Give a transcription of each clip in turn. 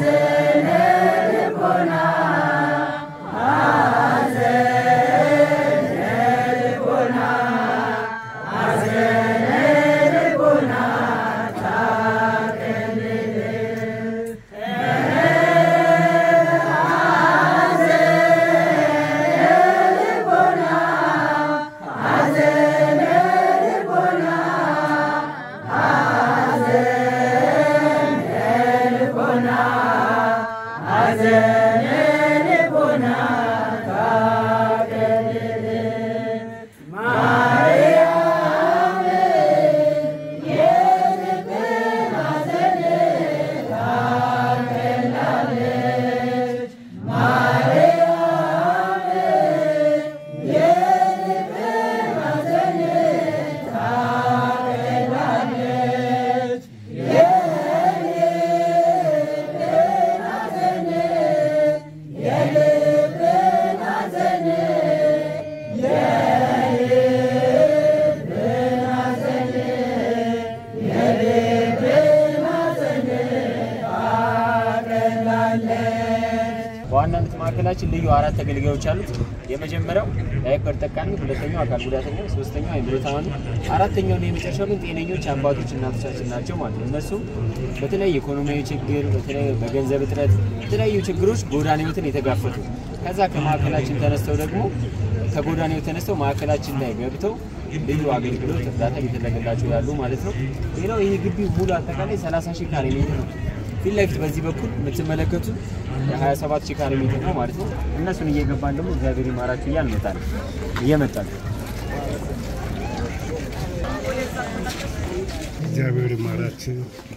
በዋናነት ማዕከላችን ልዩ አራት ተገልጋዮች አሉት። የመጀመሪያው ዳይፐር ጠቃሚ፣ ሁለተኛው አካል ጉዳተኛ፣ ሶስተኛው አይምሮ ታማሚ፣ አራተኛው እና የመጨረሻው ግን ጤነኞች አባቶች እናቶቻችን ናቸው ማለት ነው። እነሱም በተለያየ ኢኮኖሚያዊ ችግር፣ በተለያየ በገንዘብ እጥረት፣ የተለያዩ ችግሮች ጎዳና ሕይወትን የተጋፈጡ ከዛ ከማዕከላችን ተነስተው ደግሞ ከጎዳና ሕይወት ተነስተው ማዕከላችን ላይ ገብተው ልዩ አገልግሎት እርዳታ እየተደረገላቸው ያሉ ማለት ነው። ሌላው ይህ ግቢ ሙሉ አጠቃላይ 30 ሺህ ካሬ ሜትር ነው። ፊት ለፊት በዚህ በኩል የምትመለከቱት የ27 ሺህ ካሬ ሜትር ነው ማለት ነው። እነሱን እየገባን ደግሞ እግዚአብሔር ይማራችሁ እያልን እንመጣለን እየመጣን እግዚአብሔር ይማራችሁ።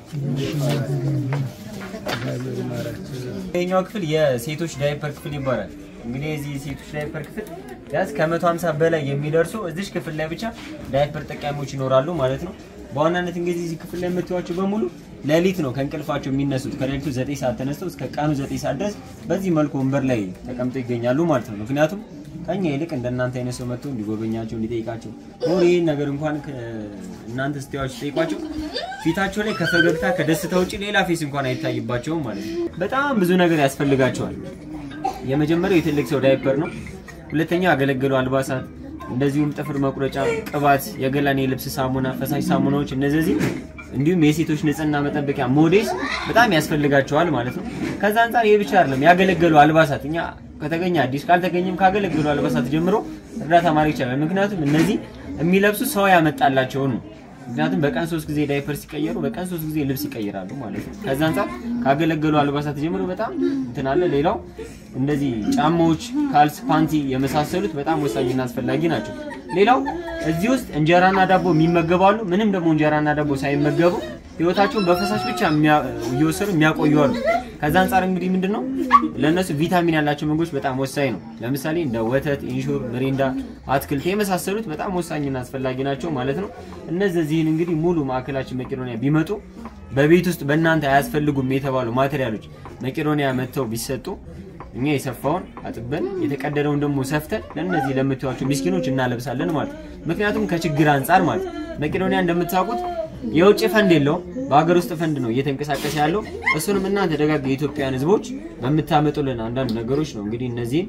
ይሄኛው ክፍል የሴቶች ዳይፐር ክፍል ይባላል። እንግዲህ የዚህ የሴቶች ዳይፐር ክፍል ቢያንስ ከ150 በላይ የሚደርሱ እዚሽ ክፍል ላይ ብቻ ዳይፐር ጠቃሚዎች ይኖራሉ ማለት ነው። በዋናነት እንግዲህ እዚህ ክፍል ላይ የምትዋቸው በሙሉ ሌሊት ነው ከእንቅልፋቸው የሚነሱት። ከሌሊቱ 9 ሰዓት ተነስተው እስከ ቀኑ 9 ሰዓት ድረስ በዚህ መልኩ ወንበር ላይ ተቀምጠው ይገኛሉ ማለት ነው። ምክንያቱም ከኛ ይልቅ እንደናንተ አይነት ሰው መጥቶ እንዲጎበኛቸው እንዲጠይቃቸው ኖር ይህን ነገር እንኳን እናንተ ስትያቸው ጠይቋቸው ፊታቸው ላይ ከፈገግታ ከደስታ ውጭ ሌላ ፌስ እንኳን አይታይባቸውም ማለት ነው። በጣም ብዙ ነገር ያስፈልጋቸዋል። የመጀመሪያው የትልቅ ሰው ዳይፐር ነው። ሁለተኛው ያገለገሉ አልባሳት፣ እንደዚሁም ጥፍር መቁረጫ፣ ቅባት፣ የገላን የልብስ ሳሙና፣ ፈሳሽ ሳሙናዎች እነዚህ እንዲሁም የሴቶች ንጽህና መጠበቂያ ሞዴስ በጣም ያስፈልጋቸዋል ማለት ነው። ከዛ አንጻር ይህ ብቻ አይደለም፣ ያገለገሉ አልባሳት እኛ ከተገኘ አዲስ ካልተገኘም ካገለገሉ አልባሳት ጀምሮ እርዳታ ማድረግ ይቻላል። ምክንያቱም እነዚህ የሚለብሱ ሰው ያመጣላቸው ነው። ምክንያቱም በቀን ሶስት ጊዜ ዳይፐር ሲቀየሩ በቀን ሶስት ጊዜ ልብስ ይቀይራሉ ማለት ነው። ከዛ አንጻር ካገለገሉ አልባሳት ጀምሮ በጣም እንትን አለ። ሌላው እንደዚህ ጫማዎች፣ ካልስ፣ ፓንቲ የመሳሰሉት በጣም ወሳኝና አስፈላጊ ናቸው። ሌላው እዚህ ውስጥ እንጀራና ዳቦ የሚመገባሉ። ምንም ደግሞ እንጀራና ዳቦ ሳይመገቡ ህይወታቸውን በፈሳሽ ብቻ እየወሰዱ የሚያቆዩ አሉ። ከዛ አንጻር እንግዲህ ምንድነው ለእነሱ ቪታሚን ያላቸው ምግቦች በጣም ወሳኝ ነው። ለምሳሌ እንደ ወተት፣ ኢንሹር፣ ምሪንዳ፣ አትክልት የመሳሰሉት በጣም ወሳኝና አስፈላጊ ናቸው ማለት ነው። እነዚህን እንግዲህ ሙሉ ማዕከላችን መቄዶንያ ቢመጡ በቤት ውስጥ በእናንተ አያስፈልጉም የተባሉ ማቴሪያሎች መቄዶንያ መጥተው ቢሰጡ እኛ የሰፋውን አጥበን የተቀደደውን ደግሞ ሰፍተን ለእነዚህ ለምትዋቸው ምስኪኖች እናለብሳለን ማለት ነው። ምክንያቱም ከችግር አንጻር ማለት መቄዶንያ እንደምታውቁት የውጭ ፈንድ የለውም፣ በሀገር ውስጥ ፈንድ ነው እየተንቀሳቀሰ ያለው። እሱንም እናንተ ደጋግ የኢትዮጵያን ሕዝቦች በምታመጡልን አንዳንድ ነገሮች ነው እንግዲህ እነዚህን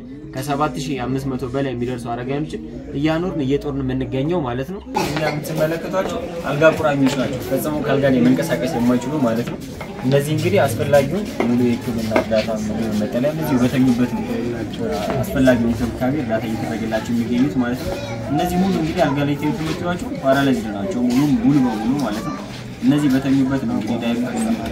ከ7500 በላይ የሚደርሱ አረጋውያኖችን እያኖርን እየጦርን የምንገኘው ማለት ነው። እኛ የምትመለከቷቸው አልጋ ቁራኞች ናቸው፣ ፈጽሞ ከአልጋ ላይ መንቀሳቀስ የማይችሉ ማለት ነው። እነዚህ እንግዲህ አስፈላጊውን ሙሉ የሕክምና እርዳታ ምግብ፣ መጠለያ እነዚህ በተኙበት ነው አስፈላጊውን እንክብካቤ እርዳታ እየተደረገላቸው የሚገኙት ማለት ነው። እነዚህ ሙሉ እንግዲህ አልጋ ላይ ተኝተው የምትሏቸው ፓራላይዝድ ናቸው ሙሉ ሙሉ በሙሉ ማለት ነው። እነዚህ በተኙበት ነው እንግዲህ ዳይፐር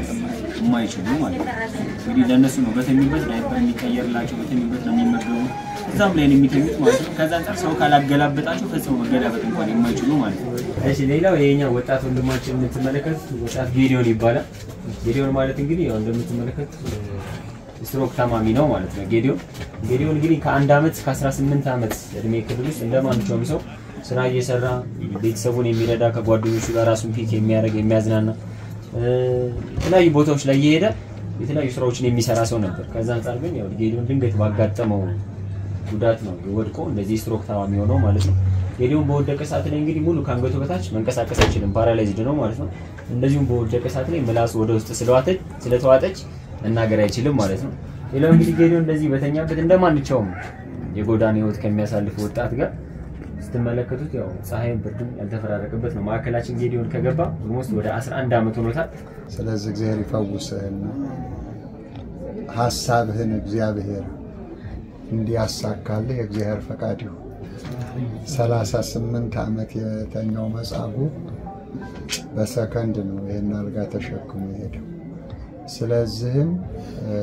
የማይችሉ ማለት ነው። እንግዲህ ለእነሱ ነው በተኙበት ዳይፐር የሚቀየርላቸው በተኙበት ነው የሚመገቡ እዛም ላይ ነው የሚተኙት ማለት ነው። ከዛ አንጻር ሰው ካላገላበጣቸው ፈጽሞ መገላበጥ እንኳን የማይችሉ ማለት ነው። እሺ ሌላው የኛ ወጣት ወንድማችን የምትመለከቱት ወጣት ጌዲዮን ይባላል። ጌዲዮን ማለት እንግዲህ ያው እንደምትመለከቱት ስትሮክ ታማሚ ነው ማለት ነው። ጌዲዮን ጌዲዮን እንግዲህ ከአንድ ዓመት እስከ 18 ዓመት እድሜ ክልል ውስጥ እንደማንኛውም ሰው ስራ እየሰራ ቤተሰቡን የሚረዳ ከጓደኞቹ ጋር ራሱን ፒክ የሚያደርግ የሚያዝናና የተለያዩ ቦታዎች ላይ እየሄደ የተለያዩ ስራዎችን የሚሰራ ሰው ነበር። ከዛ አንጻር ግን ያው ጌዲዮን ድንገት ባጋጠመው ጉዳት ነው ወድቆ እንደዚህ ስትሮክ ታማሚ ሆነው ማለት ነው። ጌዲዮን በወደቀ ሰዓት ላይ እንግዲህ ሙሉ ከአንገቱ በታች መንቀሳቀስ አይችልም፣ ፓራላይዝድ ነው ማለት ነው። እንደዚሁም በወደቀ ሰዓት ላይ ምላሱ ወደ ውስጥ ስለዋተች ስለተዋጠች መናገር አይችልም ማለት ነው። ሌላው እንግዲህ ጌዲዮን እንደዚህ በተኛበት እንደማንኛውም የጎዳና ህይወት ከሚያሳልፍ ወጣት ጋር ስትመለከቱት ያው ፀሐይም ብርድም ያልተፈራረቀበት ነው። ማዕከላችን ጌዲዮን ከገባ ኦልሞስት ወደ 11 ዓመት ሆኖታል። ስለዚህ እግዚአብሔር ይፈውስህና ሀሳብህን እግዚአብሔር እንዲያሳካልህ የእግዚአብሔር ፈቃድ ይሁን። ሰላሳ ስምንት ዓመት የተኛው መጻጉዕ በሰከንድ ነው ይህን አልጋ ተሸክሞ የሄደው። ስለዚህም እ፣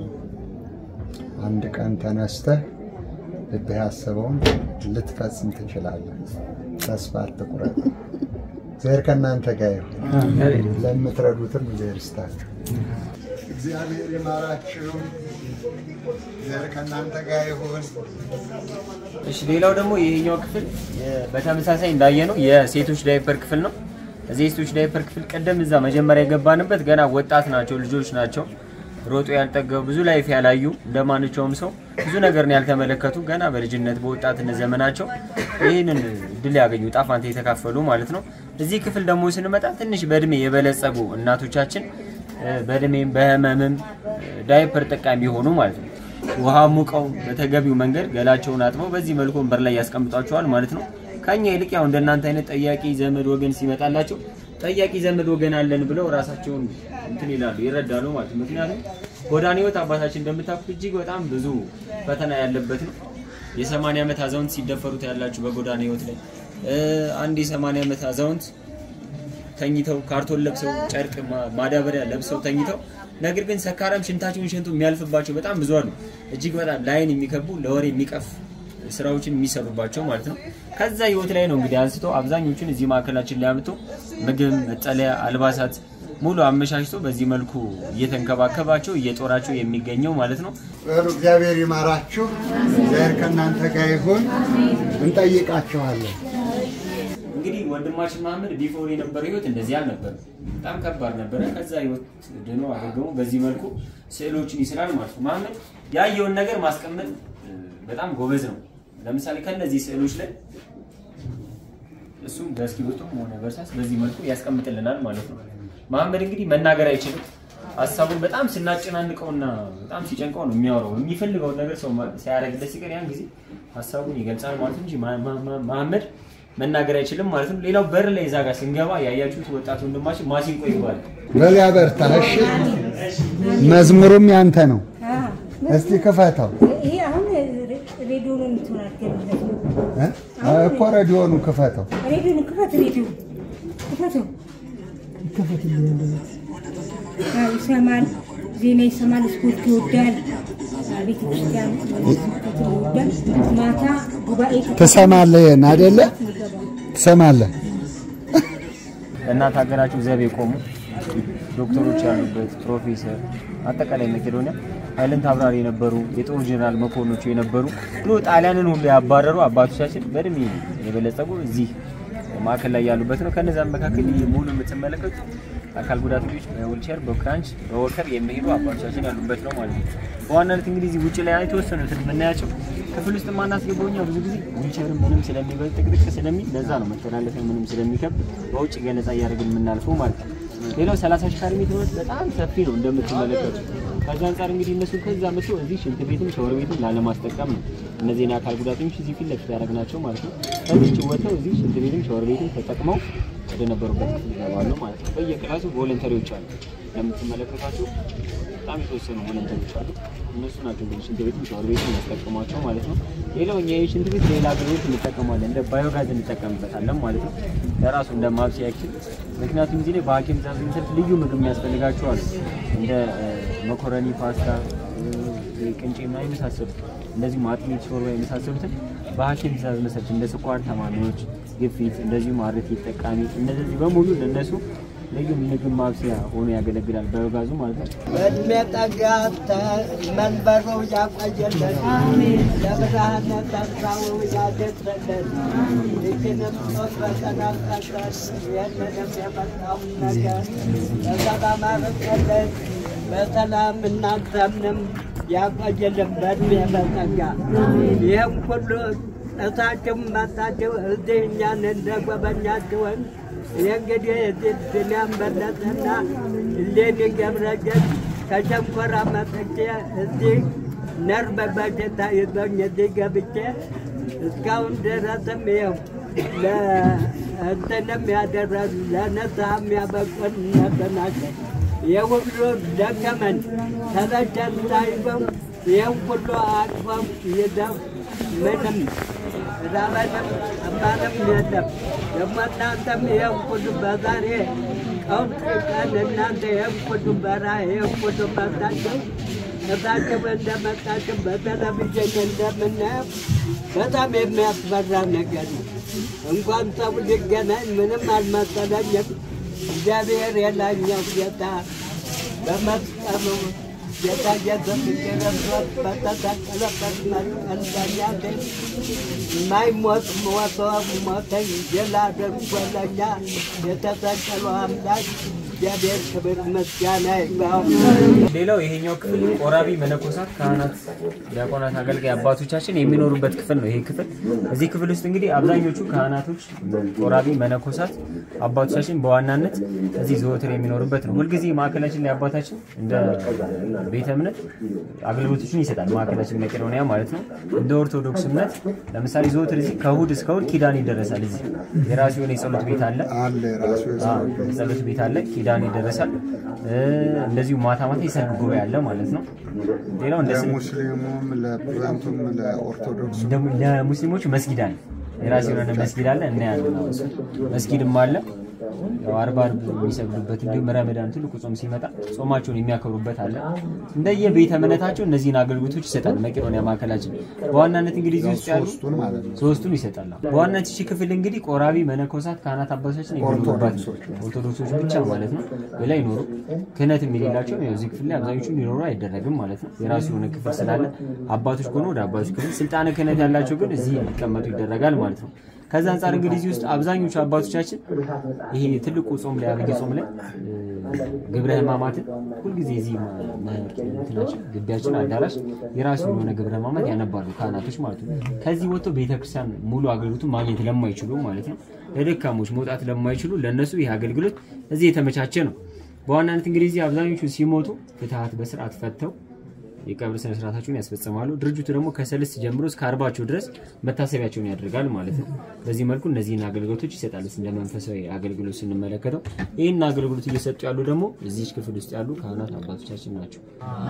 አንድ ቀን ተነስተህ ልብህ ያሰበውን ልትፈጽም ትችላለህ። ተስፋ አትቁረጥ። እግዚአብሔር ከእናንተ ጋር ይሁን። ለምትረዱትም እግዚአብሔር ይስጣችሁ። እግዚአብሔር ይማራችሁ። እግዚአብሔር ከእናንተ ጋር ይሁን። እሺ ሌላው ደግሞ ይሄኛው ክፍል የ- በተመሳሳይ እንዳየነው የሴቶች ዳይፐር ክፍል ነው። እዚህ የሴቶች ዳይፐር ክፍል ቀደም እዛ መጀመሪያ የገባንበት ገና ወጣት ናቸው፣ ልጆች ናቸው፣ ሮጦ ያልጠገቡ ብዙ ላይፍ ያላዩ እንደማንቸውም ሰው ብዙ ነገርን ያልተመለከቱ ገና በልጅነት በወጣትነት ዘመናቸው ይህንን ድል ያገኙ ጣፋንታ የተካፈሉ ማለት ነው። እዚህ ክፍል ደግሞ ስንመጣ ትንሽ በእድሜ የበለጸጉ እናቶቻችን እ፣ በእድሜም በህመምም እ፣ ዳይፐር ጠቃሚ የሆኑ ማለት ነው። ውሃ ሙቀው በተገቢው መንገድ ገላቸውን አጥበው በዚህ መልኩ ወንበር ላይ ያስቀምጧቸዋል ማለት ነው። ከኛ ይልቅ ያው እንደናንተ አይነት ጠያቂ ዘመድ ወገን ሲመጣላቸው ጠያቂ ዘመድ ወገን አለን ብለው ራሳቸውን እንትን ይላሉ ይረዳሉ ማለት ነው። ምክንያቱም ጎዳና ህይወት አባታችን እንደምታውቁት እጅግ በጣም ብዙ ፈተና ያለበት ነው። የሰማንያ ዓመት አዛውንት ሲደፈሩት ያላችሁ በጎዳና ህይወት ላይ እ፣ አንድ የሰማንያ ዓመት አዛውንት ተኝተው ካርቶን ለብሰው ጨርቅ ማ- ማዳበሪያ ለብሰው ተኝተው ነገር ግን ሰካራም ሽንታቸውን ሸንቶ የሚያልፍባቸው በጣም ብዙ አሉ። እጅግ በጣም ለአይን የሚከቡ ለወሬ የሚቀፍ ስራዎችን የሚሰሩባቸው ማለት ነው። ከዛ ህይወት ላይ ነው እንግዲህ አንስቶ አብዛኞቹን እዚህ ማዕከላችን ላይ አምጥቶ ምግብ፣ መጠለያ፣ አልባሳት ሙሉ አመቻችቶ በዚህ መልኩ እየተንከባከባቸው እየጦራቸው የሚገኘው ማለት ነው። በሉ እግዚአብሔር ይማራችሁ። እግዚአብሔር ከእናንተ ጋር ይሁን። እንጠይቃችኋለን። እንግዲህ ወንድማችን መሀመድ ቢፎር የነበረው ህይወት እንደዚህ አልነበረም። በጣም ከባድ ነበረ። ከዛ ህይወት ድኖ አገግሞ በዚህ መልኩ ስዕሎችን ይስላል ማለት ነው። መሀመድ ያየውን ነገር ማስቀመጥ እ፣ በጣም ጎበዝ ነው። ለምሳሌ ከነዚህ ስዕሎች ላይ እሱም በእስክሪብቶም ሆነ በእርሳስ በዚህ መልኩ ያስቀምጥልናል ማለት ነው። መሀመድ እንግዲህ መናገር አይችልም። ሀሳቡን በጣም ስናጨናንቀውና በጣም ሲጨንቀው ነው የሚያወራው። የሚፈልገውን ነገር ሰው ማ- ሲያደርግለት ሲቀር ያን ጊዜ ሀሳቡን ይገልጻል ማለት ነው እንጂ ማ- ማ- ማ- መሀመድ መናገር አይችልም ማለት ነው። ሌላው በር ላይ እዛ ጋር ስንገባ ያያችሁት ወጣት ወንድማችን ማሲንቆ ይባላል። በል ያበርታህ። እሺ፣ መዝሙሩም ያንተ ነው። እስቲ ክፈተው ይሄ አሁን ሬዲዮን እንትን አድርገንለት ነው። እ? እኮ ሬዲዮኑ ክፈተው። ሬዲዮን ክፈት፣ ሬዲዮ ክፈተው። አዎ፣ ይሰማል፣ ዜና ይሰማል፣ ስፖርት ይወዳል፣ ቤተ ክርስቲያን መመልከት ይወዳል። ማታ ጉባኤ ትሰማለህ? ይሄን አይደለ? ትሰማለህ? ለእናት ሀገራቸው ዘብ የቆሙ ዶክተሮች ያሉበት ፕሮፌሰር፣ አጠቃላይ መቄዶንያ ኃይልን አብራሪ የነበሩ የጦር ጄኔራል መኮንኖቹ የነበሩ ብሎ ጣሊያንን ሁሉ ያባረሩ አባቶቻችን በእድሜ የበለጸጉ እዚህ ማዕከል ላይ ያሉበት ነው። ከነዛም መካከል ይህ ሙሉ የምትመለከቱት አካል ጉዳተኞች በዊልቸር በክራንች በወከር የሚሄዱ አባቶቻችን ያሉበት ነው ማለት ነው። በዋናነት እንግዲህ እዚህ ውጭ ላይ የተወሰኑትን የምናያቸው ክፍል ውስጥ ማናስገባው እኛ ብዙ ጊዜ ዊልቸርም ምንም ስለሚበል ጥቅጥቅ ስለሚል ለዛ ነው መተላለፊያ ምንም ስለሚከብድ በውጭ ገለጻ እያደረግን የምናልፈው ማለት ነው። ሌላው 30 ሺህ ካሬ ሜትር ማለት በጣም ሰፊ ነው እንደምትመለከቱት። ከዛ አንጻር እንግዲህ እነሱ ከዛ መጥቶ እዚህ ሽንት ቤትም ሻወር ቤትም ላለማስጠቀም ነው እነዚህን የአካል ጉዳተኞች እዚህ ፊት ለፊት ያደረግናቸው ማለት ነው። ከዚች ወጥተው እዚህ ሽንት ቤትም ሻወር ቤትም ተጠቅመው ወደ ነበሩበት ክፍል ይገባሉ ማለት ነው። በየክላሱ ቮለንተሪዎች አሉ እንደምትመለከቷቸው በጣም የተወሰኑ ቮለንተሪዎች አሉ። እነሱ ናቸው እንግዲህ ሽንት ቤትም ሻወር ቤትም ያስጠቅሟቸው ማለት ነው። ሌላው እኛ ይህ ሽንት ቤት ሌላ አገልግሎት እንጠቀማለን፣ እንደ ባዮጋዝ እንጠቀምበታለን ማለት ነው። ለራሱ እንደ ማብሰያ ያክል ምክንያቱም እዚህ ላይ በሐኪም ትዕዛዝ መሰረት ልዩ ምግብ የሚያስፈልጋቸው አሉ እንደ እ፣ መኮረኒ፣ ፓስታ፣ እ፣ ቅንጬ እና የመሳሰሉት እንደዚሁም አጥሚት፣ ሾርባ የመሳሰሉትን በሐኪም ትዕዛዝ መሰረት እንደ ስኳር ታማሚዎች፣ ግፊት፣ እንደዚሁም አርቲ ተጠቃሚ እነዚህ በሙሉ ለእነሱ ልዩ ምግብ ማብሰያ ሆኖ ያገለግላል ባዮጋዙ ማለት ነው። በእድሜ ጠጋ መንበሩ ያቆየልን፣ ለብርሃነ ተስፋው ያድርሰልን። ይህንም ጾም በሰላም ቀጥረን ይህንንም የመጣውን ነገር በሰላም አርቅልን፣ በሰላም እናንተንም ያቆየልን በእድሜ በጸጋ ይህም ሁሉ እሳችሁም መጣችሁ እዚህ እኛን እንደጎበኛችሁን የእንግዲህ እዚህ ድንያን በለጠና እሌኒ ገብረጀት ከሸንኮራ መጥቼ እዚህ ነርቭ በሽታ ይዞኝ እዚህ ገብቼ እስካሁን ድረስም ይኸው ለእንትንም ያደረሱ ለነስሐም ያበቁን እነሱ ናቸው። የሁሉ ደከመን ተለቸን ሳይበው ይህን ሁሉ አቅፈው ይዘው ምንም ራበንም ጠማንም የለም። ደግሞ እናንተም ይህን ሁሉ በዛሬ ቀውጥ ቀን እናንተ ይህን ሁሉ በረሃ ይህን ሁሉ መርታችሁ እሳቸው እንደመጣችሁ በቴሌቪዥን እንደምናየው በጣም የሚያስፈራ ነገር ነው። እንኳን ሰው ሊገናኝ ምንም አልመሰለኝም። እግዚአብሔር የላኛው ጌታ በመስቀሉ ጌታ ኢየሱስ ክርስቶስ በተሰቀለበት መስቀል በእኛ ቤት የማይሞት ሞቶ ሞተኝ ድል አድርጎ ለእኛ የተሰቀለው አምላክ እግዚአብሔር ክብር ምስጋና ይግባው። ሌላው ይሄኛው ክፍል ቆራቢ መነኮሳት፣ ካህናት፣ ዲያቆናት፣ አገልጋይ አባቶቻችን የሚኖሩበት ክፍል ነው። ይሄ ክፍል እዚህ ክፍል ውስጥ እንግዲህ አብዛኞቹ ካህናቶች፣ ቆራቢ መነኮሳት አባቶቻችን በዋናነት እዚህ ዘወትር የሚኖሩበት ነው። ሁልጊዜ ማዕከላችን ላይ አባታችን እንደ ቤተ እምነት አገልግሎቶችን ይሰጣል። ማዕከላችን መቄዶንያ ማለት ነው። እንደ ኦርቶዶክስ እምነት ለምሳሌ ዘወትር እዚህ ከእሑድ እስከ እሑድ ኪዳን ይደረሳል። እዚህ የራሱ የሆነ የጸሎት ቤት አለ። አለ ራሱ አዎ፣ ጸሎት ቤት አለ፣ ኪዳን ይደረሳል። እ፣ እንደዚሁ ማታ ማታ የሰርግ ጉባኤ አለ ማለት ነው። ሌላው እንደ ስም ለሙስሊሙም ለፕሮቴስታንቱም ለኦርቶዶክስ እንደ- ለሙስሊሞች መስጊድ አለ፣ የራሱ የሆነ መስጊድ አለ። እናያለን። አሁን እሱ መስጊድም አለ። ያው አርባ አርብ የሚሰግዱበት እንዲሁም ረመዳን ትልቁ ጾም ሲመጣ ጾማቸውን የሚያከብሩበት አለ። እንደየ ቤተ እምነታቸው እነዚህን አገልግሎቶች ይሰጣል። መቄዶንያ ማዕከላችን በዋናነት እንግዲህ እዚህ ውስጥ ያሉ ሶስቱን ማለት ነው። ሶስቱን ይሰጣል። በዋናነት እቺ ክፍል እንግዲህ ቆራቢ መነኮሳት፣ ካህናት አባቶቻችን የሚኖሩባት ነው። ኦርቶዶክሶች ብቻ ማለት ነው። ሌላ ይኖሩ ክህነት የሌላቸው ያው እዚህ ክፍል ላይ አብዛኞቹ እንዲኖሩ አይደረግም ማለት ነው። የራሱ የሆነ ክፍል ስላለ አባቶች ከሆኑ ወደ አባቶች ክፍል፣ ስልጣነ ክህነት ያላቸው ግን እዚህ እንዲቀመጡ ይደረጋል ማለት ነው። ከዛ አንጻር እንግዲህ እዚህ ውስጥ አብዛኞቹ አባቶቻችን ይሄ ትልቁ ጾም ላይ አብይ ጾም ላይ እ፣ ግብረ ሕማማትን ሁልጊዜ እዚህ እንትናችን ግቢያችን አዳራሽ የራሱ የሆነ ግብረ ሕማማት ያነባሉ ካህናቶች ማለት ነው። ከዚህ ወጥቶ ቤተክርስቲያን ሙሉ አገልግሎቱን ማግኘት ለማይችሉ ማለት ነው ለደካሞች መውጣት ለማይችሉ ለእነሱ ይህ አገልግሎት እዚህ የተመቻቸ ነው። በዋናነት እንግዲህ እዚህ አብዛኞቹ ሲሞቱ ፍትሐት በስርዓት ፈተው የቀብር ስነ ስርዓታቸውን ያስፈጽማሉ። ድርጅቱ ደግሞ ከሰልስት ጀምሮ እስከ አርባቸው ድረስ መታሰቢያቸውን ያደርጋል ማለት ነው። በዚህ መልኩ እነዚህን አገልግሎቶች ይሰጣል። እንደ መንፈሳዊ አገልግሎት ስንመለከተው ይህን አገልግሎት እየሰጡ ያሉ ደግሞ እዚች ክፍል ውስጥ ያሉ ካህናት አባቶቻችን ናቸው።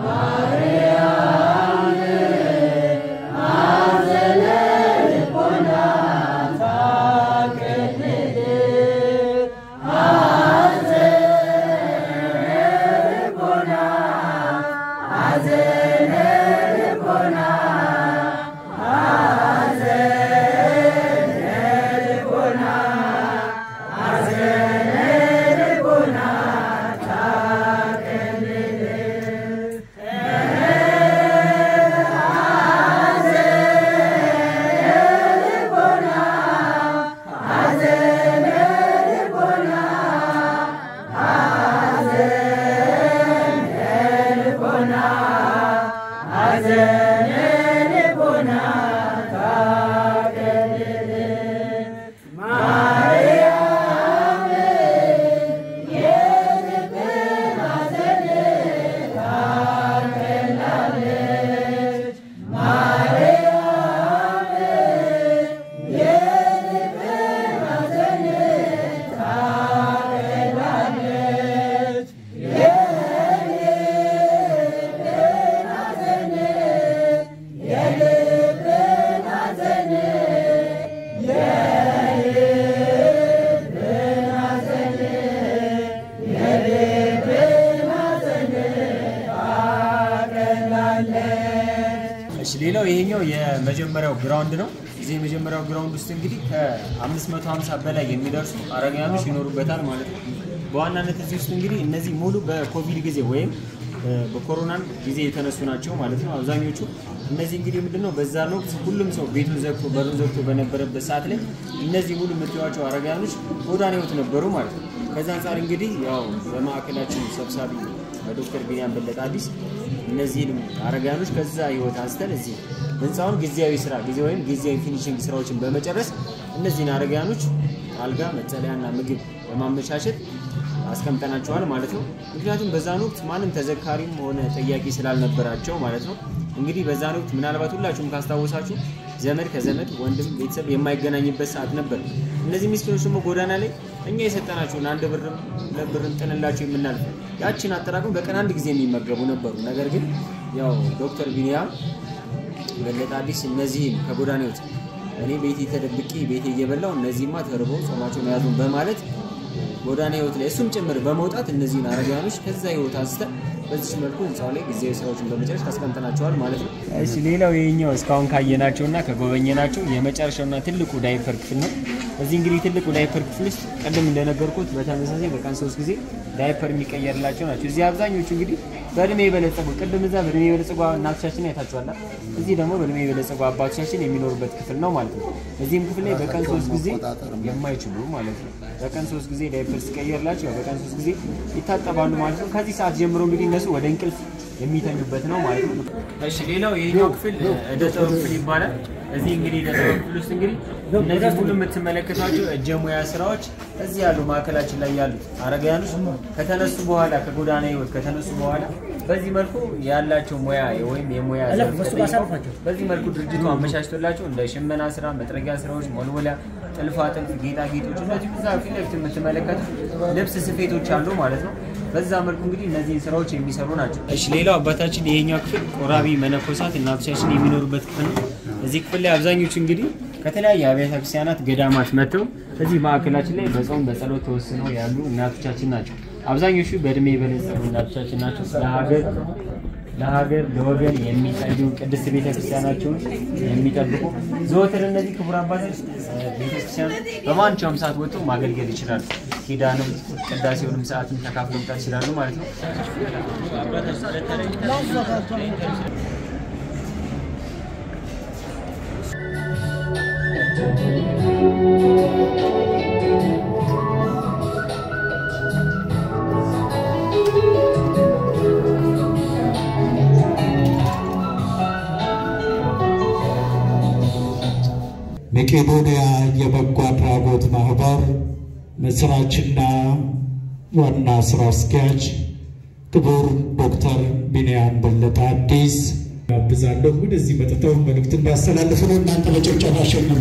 እሺ ሌላው ይሄኛው የመጀመሪያው ግራውንድ ነው። እዚህ የመጀመሪያው ግራውንድ ውስጥ እንግዲህ ከ550 በላይ የሚደርሱ አረጋውያኖች ይኖሩበታል ማለት ነው። በዋናነት እዚህ ውስጥ እንግዲህ እነዚህ ሙሉ በኮቪድ ጊዜ ወይም እ፣ በኮሮናን ጊዜ የተነሱ ናቸው ማለት ነው። አብዛኞቹ እነዚህ እንግዲህ ምንድነው በዛን ወቅት ሁሉም ሰው ቤቱን ዘግቶ በሩን ዘግቶ በነበረበት ሰዓት ላይ እነዚህ ሙሉ የምትዋቸው አረጋውያኖች ጎዳና ህይወት ነበሩ ማለት ነው። ከዛ አንጻር እንግዲህ ያው በማዕከላችን ሰብሳቢ በዶክተር ቢኒያም በለጠ አዲስ እነዚህን አረጋውያኖች ከዛ ህይወት አንስተን እዚህ ህንፃውን ጊዜያዊ ስራ ጊዜ ወይም ጊዜያዊ ፊኒሽንግ ስራዎችን በመጨረስ እነዚህን አረጋውያኖች አልጋ፣ መጠለያና ምግብ በማመቻቸት አስቀምጠናቸዋል ማለት ነው። ምክንያቱም በዛን ወቅት ማንም ተዘካሪም ሆነ ጠያቂ ስላልነበራቸው ማለት ነው። እንግዲህ በዛን ወቅት ምናልባት ሁላችሁም ካስታወሳችሁ ዘመድ ከዘመድ ወንድም ቤተሰብ የማይገናኝበት ሰዓት ነበር። እነዚህ ምስኪኖች ደግሞ ጎዳና ላይ እኛ የሰጠናቸውን አንድ ብርም ሁለት ብርም ጥንላቸው የምናልፍ ያችን አጠራቅም በቀን አንድ ጊዜ የሚመገቡ ነበሩ። ነገር ግን ያው ዶክተር ቢኒያም በለጠ አዲስ እነዚህን ከጎዳና ይወጥ እኔ ቤቴ ተደብቄ ቤቴ እየበላው እነዚህማ ተርበው ጾማቸውን ያዙን በማለት ጎዳና ህይወት ላይ እሱም ጭምር በመውጣት እነዚህን አረጋውያኖች ከዛ ህይወት አንስተን በዚህ መልኩ ህንፃው ላይ ጊዜያዊ ስራዎችን በመጨረስ አስቀምጠናቸዋል ማለት ነው። እሺ ሌላው ይሄኛው እስካሁን ካየናቸውና ከጎበኘናቸው የመጨረሻውና ትልቁ ዳይፐር ክፍል ነው። እዚህ እንግዲህ ትልቁ ዳይፐር ክፍል ውስጥ ቅድም እንደነገርኩት በተመሳሳይ በቀን ሶስት ጊዜ ዳይፐር የሚቀየርላቸው ናቸው። እዚህ አብዛኞቹ እንግዲህ በእድሜ የበለጸጉ ቅድም እዛ በእድሜ የበለጸጉ እናቶቻችን አይታችኋላ። እዚህ ደግሞ በእድሜ የበለጸጉ አባቶቻችን የሚኖሩበት ክፍል ነው ማለት ነው። እዚህም ክፍል ላይ በቀን ሶስት ጊዜ የማይችሉ ማለት ነው በቀን ሶስት ጊዜ ዳይፐር ሲቀየርላቸው በቀን ሶስት ጊዜ ይታጠባሉ ማለት ነው። ከዚህ ሰዓት ጀምሮ እንግዲህ እነሱ ወደ እንቅልፍ የሚተኙበት ነው ማለት ነው። እሺ ሌላው ይሄኛው ክፍል እደ ጥበብ ክፍል ይባላል። እዚህ እንግዲህ እደ ጥበብ ክፍል ውስጥ እንግዲህ እነዚህ ሁሉ የምትመለከቷቸው እጀ ሙያ ስራዎች እዚህ ያሉ ማዕከላችን ላይ ያሉት አረጋውያኖች ከተነሱ በኋላ ከጎዳና ህይወት ከተነሱ በኋላ በዚህ መልኩ ያላቸው ሙያ ወይም የሙያ ዘርፍ ተጠይቀው በዚህ መልኩ ድርጅቱ አመቻችቶላቸው እንደ ሽመና ስራ፣ መጥረጊያ ስራዎች፣ ሞልሞሊያ፣ ጥልፋ ጥልፍ፣ ጌጣጌጦች እነዚህ ብዛ ፊት ለፊት የምትመለከቱት ልብስ ስፌቶች አሉ ማለት ነው። በዛ መልኩ እንግዲህ እነዚህን ስራዎች የሚሰሩ ናቸው። እሺ ሌላው አባታችን ይሄኛው ክፍል ቆራቢ መነኮሳት እናቶቻችን የሚኖሩበት ክፍል ነው። እዚህ ክፍል ላይ አብዛኞቹ እንግዲህ ከተለያየ አብያተ ክርስቲያናት ገዳማት መጥተው እዚህ ማዕከላችን ላይ በጾም በጸሎት ተወስነው ያሉ እናቶቻችን ናቸው። አብዛኞቹ በእድሜ የበለጸጉ እናቶቻችን ናቸው። ለሀገር ለሀገር ለወገን የሚጸልዩ ቅድስት ቤተክርስቲያናቸውን የሚጠብቁ ዘወትር እነዚህ ክቡር አባቶች ቤተክርስቲያን በማንኛውም ሰዓት ወጥተው ማገልገል ይችላሉ። ኪዳንም ቅዳሴውንም ሰዓትም ተካፍለው መምጣት ይችላሉ ማለት ነው። መቄዶንያ የበጎ አድራጎት ማህበር መስራችና ዋና ስራ አስኪያጅ ክቡር ዶክተር ቢንያም በለጠ አዲስ ጋብዛለሁ። ወደዚህ መጥተው መልእክት እንዲያስተላልፉ ነው። እናንተ በጭብጨባ አሸንዱ።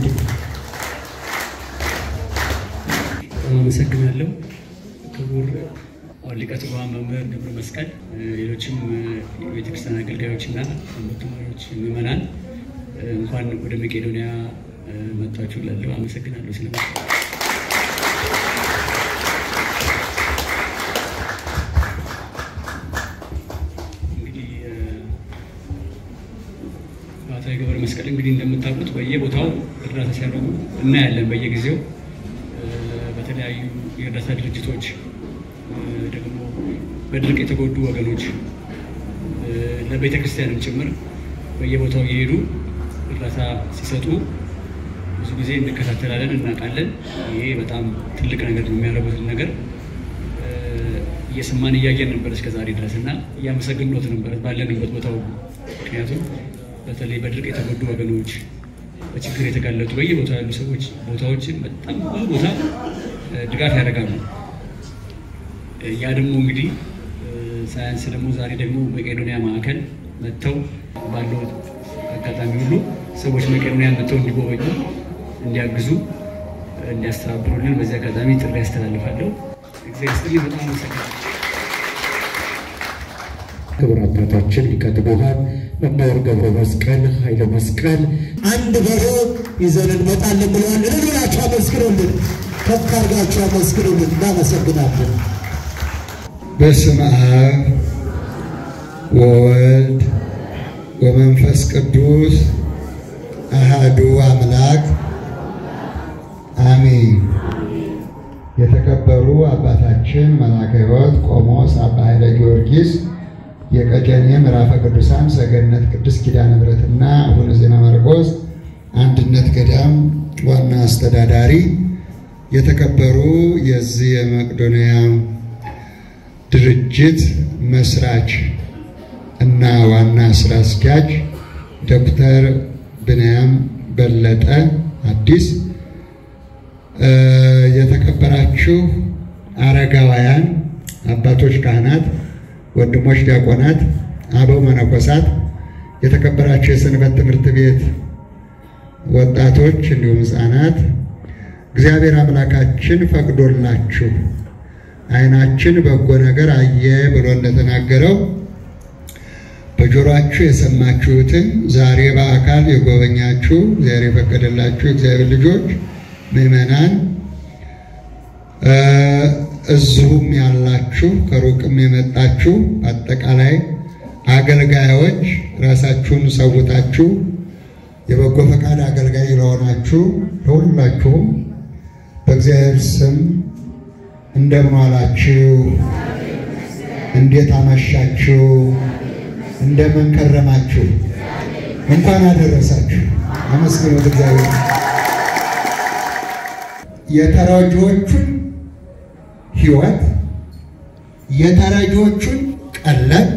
አመሰግናለሁ። ክቡር ሊቀ ትጉሃን መምህር ገብረ መስቀል፣ ሌሎችም የቤተክርስቲያን አገልጋዮችና ተማሪዎች፣ ምዕመናን እንኳን ወደ መቄዶንያ መጣችሁ ላለው አመሰግናለሁ ስለ እንግዲህ ባህታዊ ገብረ መስቀል እንግዲህ እንደምታውቁት በየቦታው እርዳታ ሲያደርጉ እናያለን። በየጊዜው በተለያዩ የእርዳታ ድርጅቶች ደግሞ በድርቅ የተጎዱ ወገኖች ለቤተ ክርስቲያንም ጭምር በየቦታው እየሄዱ እርዳታ ሲሰጡ ብዙ ጊዜ እንከታተላለን፣ እናውቃለን። ይሄ በጣም ትልቅ ነገር ነው። የሚያደርጉትን ነገር እየሰማን እያየን ነበር እስከ ዛሬ ድረስ እና እያመሰግንሎት ነበር ባለንበት ቦታው። ምክንያቱም በተለይ በድርቅ የተጎዱ ወገኖች፣ በችግር የተጋለጡ በየቦታው ያሉ ሰዎች ቦታዎችን በጣም ብዙ ቦታ ድጋፍ ያደርጋሉ። ያ ደግሞ እንግዲህ ሳያንስ ደግሞ ዛሬ ደግሞ መቄዶንያ ማዕከል መጥተው ባለው አጋጣሚ ሁሉ ሰዎች መቄዶንያ መጥተው እንዲጎበኙ፣ እንዲያግዙ፣ እንዲያስተባብሩልን በዚህ አጋጣሚ ጥሪ ያስተላልፋለሁ። እግዚአብሔር ይስጥልኝ። በጣም አመሰግናለሁ። ክቡር አባታችን ሊቀ ትጉሃን መምህር ገብረ መስቀል ኃይለ መስቀል አንድ በሬ ይዘን እንመጣለን ብለዋል። እልላችሁ አመስግኑልን፣ ከፍ አድርጋችሁ አመስግኑልን። እናመሰግናለን። በስመ አብ ወወልድ ወመንፈስ ቅዱስ አሃዱ አምላክ አሜን። የተከበሩ አባታችን መላከ ሕይወት ቆሞስ አባ ኃይለ ጊዮርጊስ የቀጨኔ ምዕራፈ ቅዱሳን ሰገነት ቅድስት ኪዳነ ምሕረትና አቡነ ዜና ማርቆስ አንድነት ገዳም ዋና አስተዳዳሪ፣ የተከበሩ የዚህ የመቄዶንያ ድርጅት መስራች እና ዋና ስራ አስኪያጅ ዶክተር ብንያም በለጠ አዲስ፣ የተከበራችሁ አረጋውያን አባቶች ካህናት፣ ወንድሞች ዲያቆናት፣ አበው መነኮሳት፣ የተከበራችሁ የሰንበት ትምህርት ቤት ወጣቶች እንዲሁም ሕፃናት እግዚአብሔር አምላካችን ፈቅዶላችሁ ዓይናችን በጎ ነገር አየ ብሎ እንደተናገረው በጆሮአችሁ የሰማችሁትን ዛሬ በአካል የጎበኛችሁ እግዚአብሔር የፈቀደላችሁ እግዚአብሔር ልጆች ምዕመናን፣ እዚሁም ያላችሁ ከሩቅም የመጣችሁ አጠቃላይ አገልጋዮች ራሳችሁን ሰውታችሁ የበጎ ፈቃድ አገልጋይ ለሆናችሁ ለሁላችሁም በእግዚአብሔር ስም እንደምን ዋላችሁ? እንዴት አመሻችሁ? እንደምን ከረማችሁ? እንኳን አደረሳችሁ። አመስግኑት እግዚአብሔር። የተረጂዎቹን ሕይወት የተረጂዎቹን ቀለብ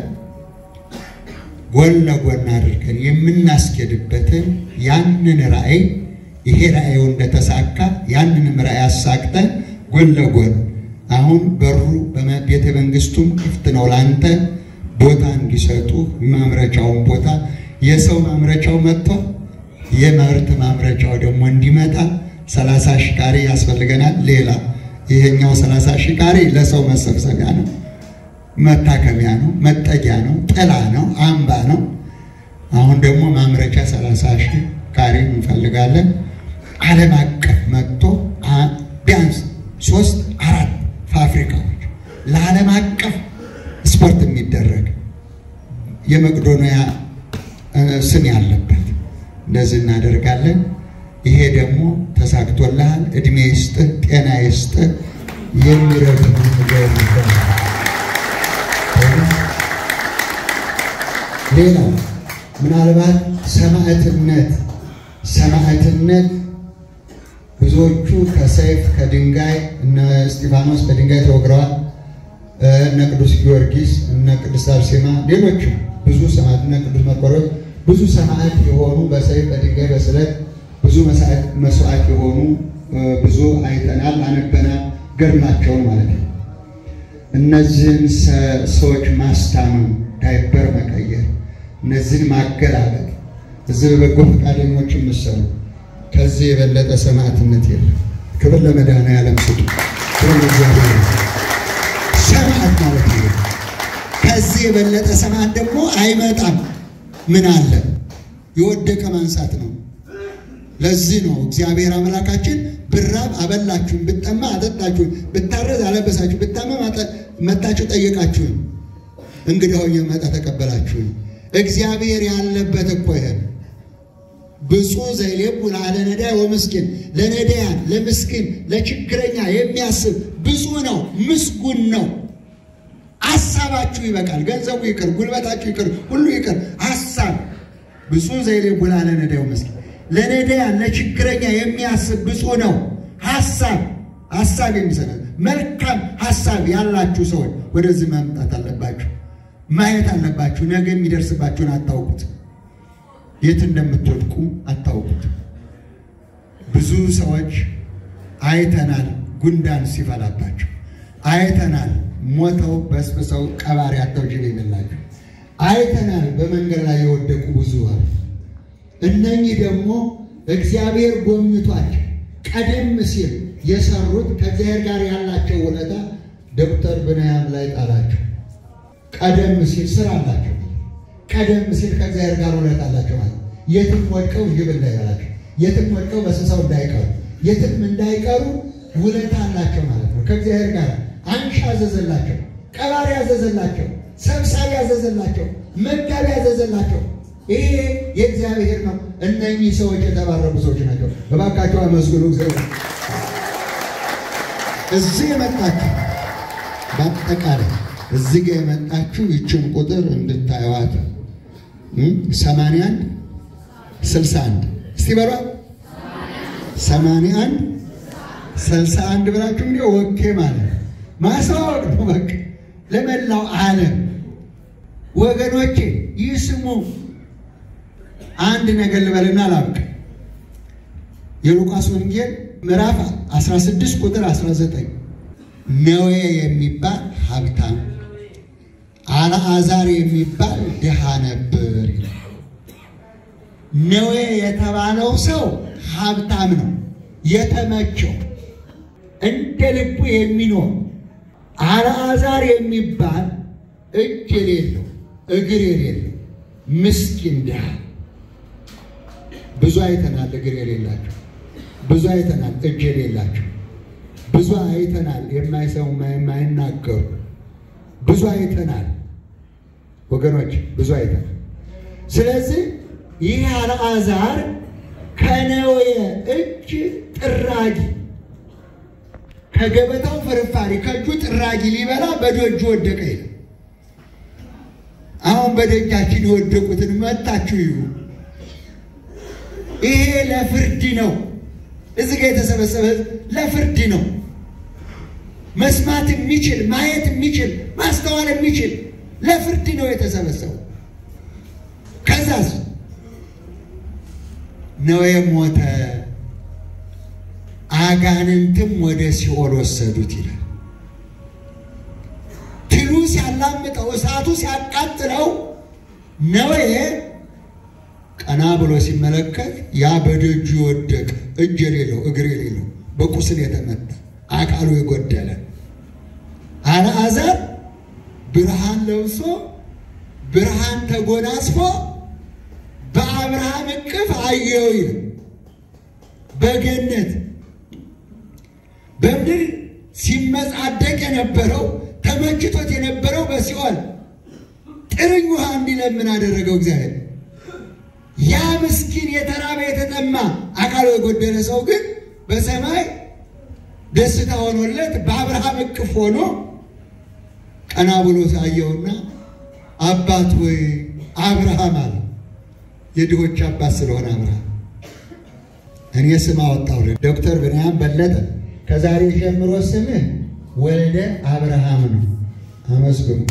ጎን ለጎን አድርገን የምናስኬድበትን ያንን ራእይ ይሄ ራእዩ እንደተሳካ ያንንም ራእይ አሳክተን ጎን ለጎን አሁን በሩ ቤተ መንግስቱም ክፍት ነው ላንተ ቦታ እንዲሰጡ ማምረቻውን ቦታ የሰው ማምረቻው መጥቶ የምርት ማምረቻው ደግሞ እንዲመጣ ሰላሳ ሺህ ካሬ ያስፈልገናል። ሌላ ይሄኛው ሰላሳ ሺህ ካሬ ለሰው መሰብሰቢያ ነው፣ መታከሚያ ነው፣ መጠጊያ ነው፣ ጥላ ነው፣ አምባ ነው። አሁን ደግሞ ማምረቻ ሰላሳ ሺህ ካሬ እንፈልጋለን። ዓለም አቀፍ መጥቶ ቢያንስ ሶስት አራት ፋብሪካዎች ለዓለም አቀፍ ስፖርት የሚደረግ የመቄዶንያ ስም ያለበት እንደዚህ እናደርጋለን። ይሄ ደግሞ ተሳክቶልሃል፣ እድሜ ይስጥህ፣ ጤና ይስጥህ። የሚረዱ ሌላው ምናልባት ሰማዕትነት ሰማዕትነት ብዙዎቹ ከሰይፍ ከድንጋይ እነ እስጢፋኖስ በድንጋይ ተወግረዋል። እነ ቅዱስ ጊዮርጊስ እነ ቅዱስ አርሴማ ሌሎችም ብዙ ሰማዕት እነ ቅዱስ መርቆሬዎስ ብዙ ሰማዕት የሆኑ በሰይፍ በድንጋይ በስለት ብዙ መስዋዕት የሆኑ ብዙ አይተናል፣ አነበናል፣ ገድላቸውን ማለት ነው። እነዚህን ሰዎች ማስታመም፣ ዳይፐር መቀየር፣ እነዚህን ማገላበጥ እዚህ በበጎ ፈቃደኞች የምትሰሩ ከዚህ የበለጠ ሰማዕትነት የለም። ክብር ለመድኃኔዓለም ስጡ። ክብር ለእግዚአብሔር። ሰማዕት ማለት ነው። ከዚህ የበለጠ ሰማዕት ደግሞ አይመጣም። ምን አለ? የወደቀ ማንሳት ነው። ለዚህ ነው እግዚአብሔር አምላካችን ብራብ አበላችሁን፣ ብጠማ አጠጣችሁን፣ ብታረዝ አለበሳችሁ፣ ብታመም መታችሁ ጠየቃችሁን፣ እንግዲህ ሆኜ መጣ ተቀበላችሁን። እግዚአብሔር ያለበት እኮ ይሄ ብፁዕ ዘይሌቡ ለአለ ነዳይ ወምስኪን፣ ለነዳያን ለምስኪን ለችግረኛ የሚያስብ ብፁዕ ነው፣ ምስጉን ነው። ሀሳባችሁ ይበቃል። ገንዘቡ ይቅር፣ ጉልበታችሁ ይቅር፣ ሁሉ ይቅር። ሀሳብ ብፁዕ ዘይሌቡ ለአለ ነዳይ ወምስኪን፣ ለነዳያን ለችግረኛ የሚያስብ ብፁዕ ነው። ሀሳብ ሀሳብ የሚሰራ መልካም ሀሳብ ያላችሁ ሰዎች ወደዚህ መምጣት አለባችሁ፣ ማየት አለባችሁ። ነገ የሚደርስባችሁን አታውቁት። የት እንደምትወድቁ አታውቁት። ብዙ ሰዎች አይተናል፣ ጉንዳን ሲፈላባቸው አይተናል፣ ሞተው በስብሰው ቀባሪ አጥተው ጅብ የሌላቸው አይተናል፣ በመንገድ ላይ የወደቁ ብዙ አሉ። እነኚህ ደግሞ እግዚአብሔር ጎብኝቷቸው ቀደም ሲል የሰሩት ከእግዚአብሔር ጋር ያላቸው ውለታ ዶክተር ብንያም ላይ ጣላቸው። ቀደም ሲል ስራ አላቸው ቀደም ሲል ከእግዚአብሔር ጋር ውለት አላቸው ማለት የትም ወድቀው ጅብ እንዳይበላቸው፣ የትም ወድቀው በስብሰው እንዳይቀሩ፣ የትም እንዳይቀሩ ውለት አላቸው ማለት ነው። ከእግዚአብሔር ጋር አንሺ አዘዘላቸው፣ ቀባሪ አዘዘላቸው፣ ሰብሳቢ አዘዘላቸው፣ መጋቢ አዘዘላቸው። ይሄ የእግዚአብሔር ነው። እነኚህ ሰዎች የተባረኩ ሰዎች ናቸው። እባካቸው አመስግኑ እግዚአብሔር። እዚህ የመጣችሁ በአጠቃላይ እዚህ ጋር የመጣችሁ ይችን ቁጥር እንድታዩዋት ሰማንያ አንድ ስልሳ አንድ እስቲ በሏ ሰማንያ አንድ ስልሳ አንድ ብላችሁ እንግዲህ ኦኬ ማለት ማሳወቅ ነው። በቃ ለመላው ዓለም ወገኖቼ ይስሙ። አንድ ነገር ልበልና ላብቅ። የሉቃስ ወንጌል ምዕራፍ 16 ቁጥር 19 ነዌ የሚባል ሀብታም፣ አልዓዛር የሚባል ድሃ ነበር ይላል። ነዌ የተባለው ሰው ሀብታም ነው፣ የተመቸው እንደ ልቡ የሚኖር አልዓዛር የሚባል እጅ የሌለው እግር የሌለው ምስኪን ድሃ። ብዙ አይተናል፣ እግር የሌላቸው ብዙ አይተናል፣ እጅ የሌላቸው ብዙ አይተናል፣ የማይሰሙ የማይናገሩ ብዙ አይተናል ወገኖች፣ ብዙ አይተናል። ስለዚህ ይህ አልዓዛር ከነዌ እጅ ጥራጊ ከገበታው ፍርፋሪ ከእጁ ጥራጊ ሊበላ በደጁ ወደቀ ይላል። አሁን በደጃችን የወደቁትን መታችሁ ይሁ ይሄ ለፍርድ ነው። እዚህ ጋር የተሰበሰበ ለፍርድ ነው። መስማት የሚችል ማየት የሚችል ማስተዋል የሚችል ለፍርድ ነው የተሰበሰበው። ከዛስ ነዌ ሞተ፣ አጋንንትም ወደ ሲኦል ወሰዱት ይላል። ትሉ ሲያላምጠው እሳቱ ሲያቃጥለው ነዌ ቀና ብሎ ሲመለከት ያ በደጁ የወደቀ እጅ የሌለው እግር የሌለው በቁስል የተመታ አካሉ የጎደለ አልዓዛር ብርሃን ለብሶ ብርሃን ተጎናጽፎ በአብርሃም እቅፍ አየው ይል በገነት በምድር ሲመጻደቅ የነበረው ተመችቶት የነበረው በሲኦል ጥርኝ ውሃ እንዲለምን አደረገው እግዚአብሔር። ያ ምስኪን የተራበ የተጠማ አካሉ የጎደለ ሰው ግን በሰማይ ደስታ ሆኖለት በአብርሃም እቅፍ ሆኖ ቀና ብሎ ሳየውና አባት ወይ አብርሃም አለ። የድሆች አባት ስለሆነ አብርሃም እኔ ስም አወጣሁልህ። ዶክተር ብንያም በለጠ ከዛሬ ጀምሮ ስምህ ወልደ አብርሃም ነው። አመስግኑ።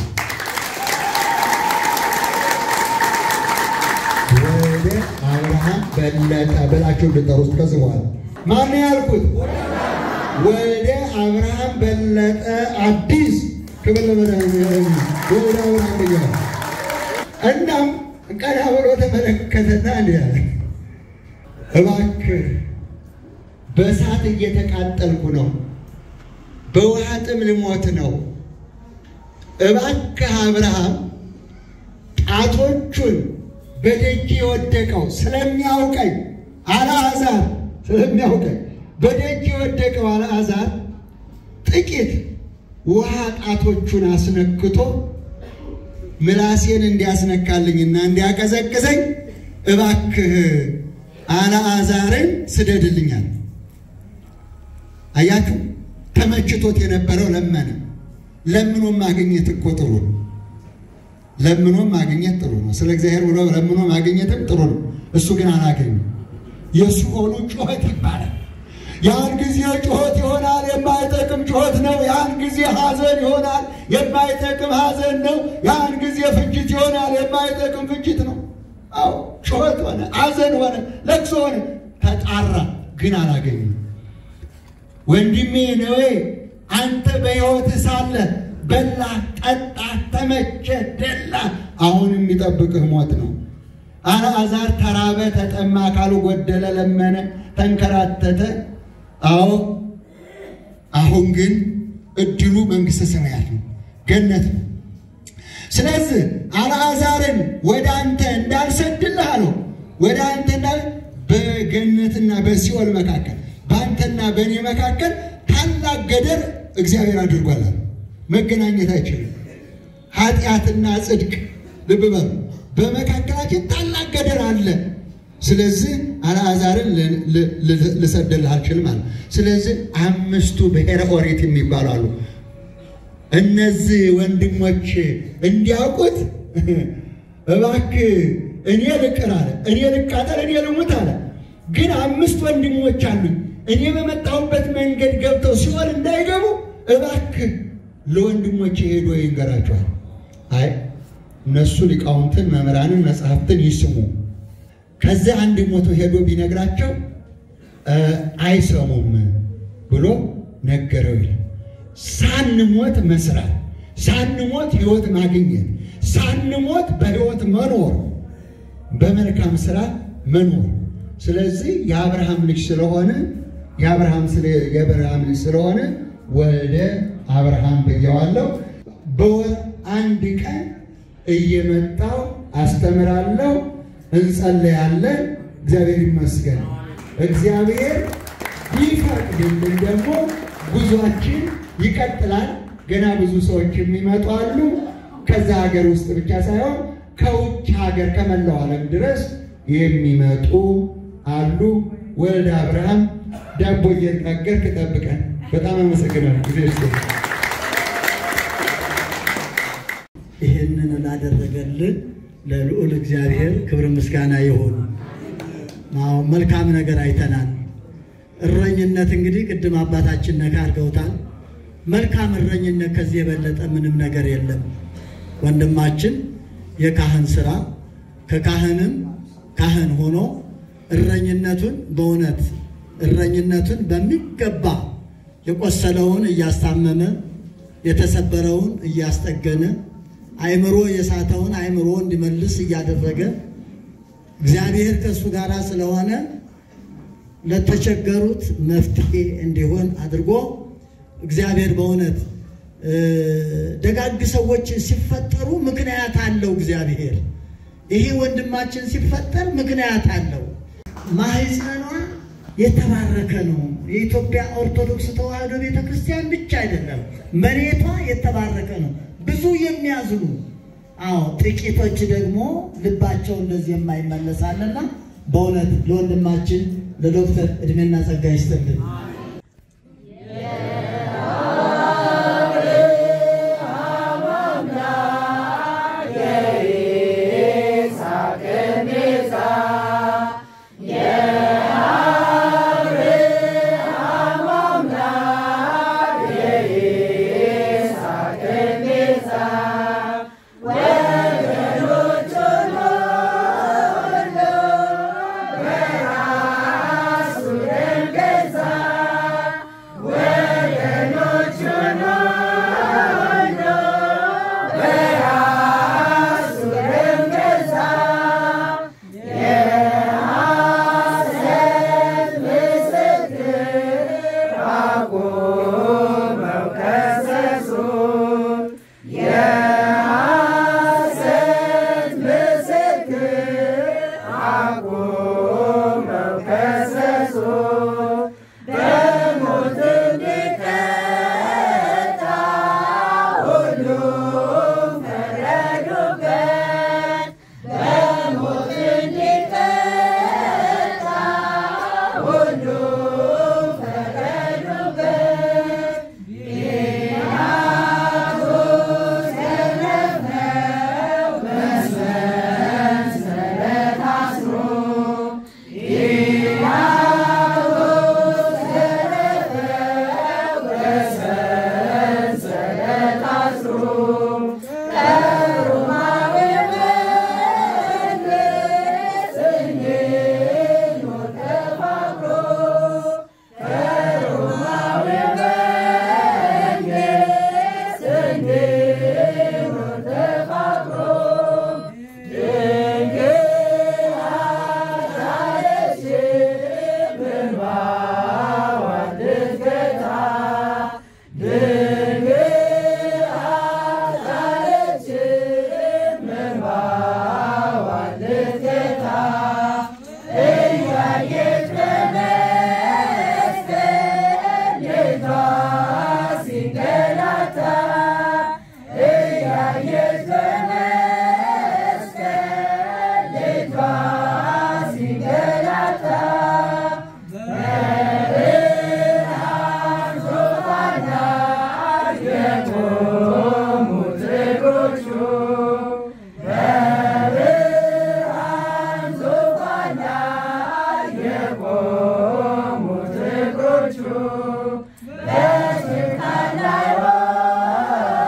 ወልደ አብርሃም በለጠ ብላችሁ እንድጠሩት ከዚህ በኋላ ማን ያልኩት? ወልደ አብርሃም በለጠ አዲስ ክብር ለመድኃኒዓለም ወልደ አብርሃም ብያለሁ። እናም ቀና ብሎ ተመለከተና እንዲህ አለ፣ እባክህ በእሳት እየተቃጠልኩ ነው፣ በውሃ ጥም ልሞት ነው። እባክህ አብርሃም ጣቶቹን በደጅ የወደቀው ስለሚያውቀኝ አልዓዛር ስለሚያውቀኝ በደጅ የወደቀው አልዓዛር ጥቂት ውሃ ጣቶቹን አስነክቶ ምላሴን እንዲያስነካልኝና እንዲያቀዘቅዘኝ እባክህ አልዓዛርን ስደድልኛል። አያችሁ፣ ተመችቶት የነበረው ለመነ። ለምኖ ማግኘት እኮ ጥሩ ነው። ለምኖ ማግኘት ጥሩ ነው። ስለ እግዚአብሔር ብሎ ለምኖ ማግኘትም ጥሩ ነው። እሱ ግን አላገኘም። የሲኦሉ ጩኸት ይባላል። ያን ጊዜ ጩኸት ይሆናል፣ የማይጠቅም ጩኸት ነው። ያን ጊዜ ሐዘን ይሆናል፣ የማይጠቅም ሐዘን ነው። ያን ጊዜ ፍጅት ይሆናል፣ የማይጠቅም ፍጅት ነው። አዎ ጩኸት ሆነ፣ ሐዘን ሆነ፣ ለቅሶ ሆነ። ተጣራ፣ ግን አላገኘም። ወንድሜ ነዌ አንተ በሕይወት ሳለ በላ፣ ጠጣ፣ ተመቸ፣ ደላ። አሁን የሚጠብቅህ ሞት ነው። አልዓዛር ተራበ፣ ተጠማ፣ አካሉ ጎደለ፣ ለመነ፣ ተንከራተተ። አዎ አሁን ግን እድሉ መንግሥተ ሰማያት ነው፣ ገነት ነው። ስለዚህ አልዓዛርን ወደ አንተ እንዳልሰድልህ አለው። ወደ አንተ እንዳል በገነትና በሲኦል መካከል በአንተና በእኔ መካከል ታላቅ ገደር እግዚአብሔር አድርጓል። መገናኘት አይችልም። ኃጢአትና ጽድቅ ልብ በሉ፣ በመካከላችን ታላቅ ገደር አለ። ስለዚህ አልዓዛርን ልሰድልህ አልችልም አለ። ስለዚህ አምስቱ ብሔረ ኦሪት የሚባሉ አሉ። እነዚህ ወንድሞች እንዲያውቁት እባክህ እኔ ልቅር አለ፣ እኔ ልቃጠል፣ እኔ ልሙት አለ። ግን አምስት ወንድሞች አሉኝ እኔ በመጣሁበት መንገድ ገብተው ሲኦል እንዳይገቡ እባክህ ለወንድሞች ሄዶ ይንገራቸዋል። አይ እነሱ ሊቃውንትን መምህራንን መጽሐፍትን ይስሙ። ከዚያ አንድ ሞቶ ሄዶ ቢነግራቸው አይሰሙም ብሎ ነገረው ይላል። ሳንሞት መስራት፣ ሳንሞት ሕይወት ማግኘት፣ ሳንሞት በሕይወት መኖር፣ በመልካም ስራ መኖር። ስለዚህ የአብርሃም ልጅ ስለሆነ የአብርሃም ስለ- የአብርሃም ልጅ ስለሆነ ወልደ አብርሃም ብየዋለሁ። በወር አንድ ቀን እየመጣው አስተምራለሁ፣ እንጸለያለን። እግዚአብሔር ይመስገን። እግዚአብሔር ቢፈቅድልን ደግሞ ጉዟችን ይቀጥላል። ገና ብዙ ሰዎች የሚመጡ አሉ። ከዛ ሀገር ውስጥ ብቻ ሳይሆን ከውጭ ሀገር ከመላው ዓለም ድረስ የሚመጡ አሉ። ወልደ አብርሃም ዳቦ እየጋገርክ ጠብቀን። በጣም አመሰግናለሁ። ጊዜ ይስጥልኝ። ይህንን ላደረገልን ለልዑል እግዚአብሔር ክብር ምስጋና ይሁን። አዎ መልካም ነገር አይተናል። እረኝነት እንግዲህ ቅድም አባታችን ነካ አድርገውታል። መልካም እረኝነት ከዚህ የበለጠ ምንም ነገር የለም። ወንድማችን የካህን ስራ ከካህንም ካህን ሆኖ እረኝነቱን በእውነት እረኝነቱን በሚገባ የቆሰለውን እያስታመመ የተሰበረውን እያስጠገነ አእምሮ የሳተውን አእምሮ እንዲመልስ እያደረገ እግዚአብሔር ከእሱ ጋር ስለሆነ ለተቸገሩት መፍትሄ እንዲሆን አድርጎ እግዚአብሔር በእውነት እ፣ ደጋግ ሰዎች ሲፈጠሩ ምክንያት አለው። እግዚአብሔር ይሄ ወንድማችን ሲፈጠር ምክንያት አለው። ማህፀኗ የተባረከ ነው። የኢትዮጵያ ኦርቶዶክስ ተዋሕዶ ቤተ ክርስቲያን ብቻ አይደለም፣ መሬቷ የተባረከ ነው። ብዙ የሚያዝኑ አዎ፣ ጥቂቶች ደግሞ ልባቸው እንደዚህ የማይመለሳልና በእውነት ለወንድማችን ለዶክተር እድሜና ጸጋ ይስጥልን።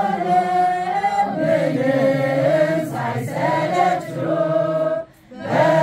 ሳይሰለቹ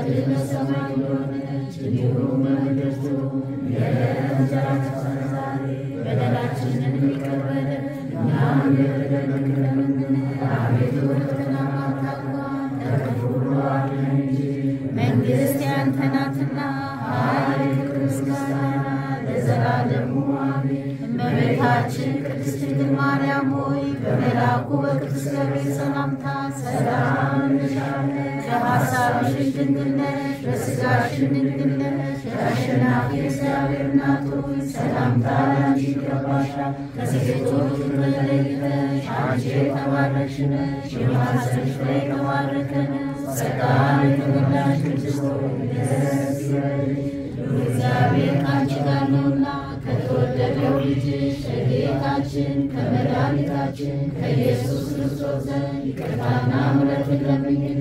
ፈቃድህ በሰማይ እንደሆነች እንዲሁም በምድር ትሁን። የዕለት እንጀራችንን ዛሬ በደላችንን ይቅር በለን እኛም የበደሉንን ይቅር እንደምንል። አቤቱ ወደ ፈተና አታግባን ከክፉ ሁሉ አድነን እንጂ መንግሥት ያንተ ናትና ኃይል፣ ክብር፣ ምስጋና ለዘላለሙ አሜን። እመቤታችን ቅድስት ድንግል ማርያም ሆይ በመልአኩ በቅዱስ ገብርኤል ሰላምታ ሰላም እንልሻለን። በሐሳብሽ ድንግል ነሽ፣ በሥጋሽም ድንግል ነሽ። የአሸናፊ እግዚአብሔር እናት ሆይ ሰላምታ ላንቺ ይገባሻል። ከሴቶች ሁሉ ተለይተሽ አንቺ የተባረክሽ ነሽ፣ የማኅፀንሽ ፍሬ የተባረከ ነው። ጸጋን የተሞላሽ ቅድስት ሆይ ደስ ይበልሽ እግዚአብሔር ከአንቺ ጋር ነውና ከተወደደው ልጅሽ ከጌታችን ከመድኃኒታችን ከኢየሱስ ክርስቶስ ዘንድ ይቅርታና ምሕረትን ለምኝልን